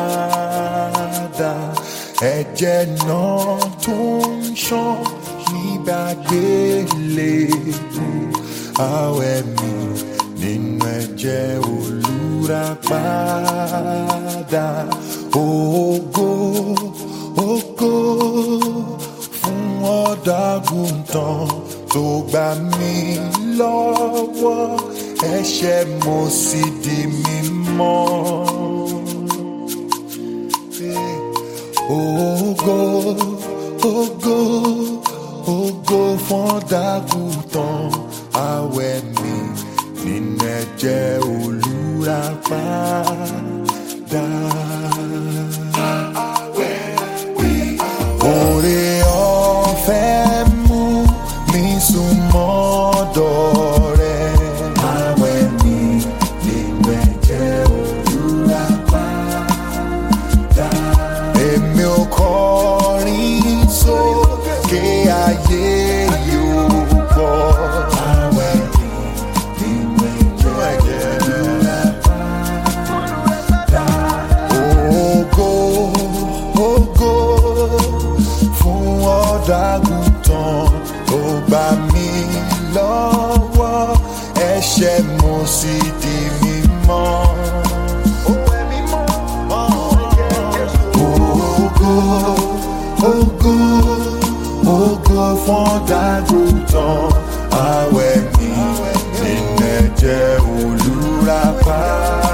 padà ẹ̀jẹ̀ náà tó ń ṣàn nígbà gbélébù àwẹ̀ mi nínú ẹ̀jẹ̀ olùràpadà ògo ògo fún ọ̀dàgùntàn tó gbà mí lọ́wọ́ ẹ̀ṣẹ̀ mo sì di mímọ́. Ògo ògo ògo fún ọ̀dàgùntàn àwẹ̀ mi nínú ẹ̀jẹ̀ olùràpadà. Oore ọ̀fẹ́ mú mi súnmọ́ ọ̀dọ̀ rẹ. Àwẹ̀ mi nínú ẹ̀jẹ̀ olùràpadà. Èmi ò kọrin sókè ayé yóò gbọ́. Àwẹ̀ mi nínú ẹ̀jẹ̀ olùràpadà. Ògo ògo fún ọ̀dàgùntàn tó gbà mí lọ́wọ́ ẹ̀ṣẹ̀ mo sì di mímọ́. Ògo ògo ògo fún ọ̀dàgùntàn àwẹ̀ mi nínú ẹ̀jẹ̀ olùràpadà.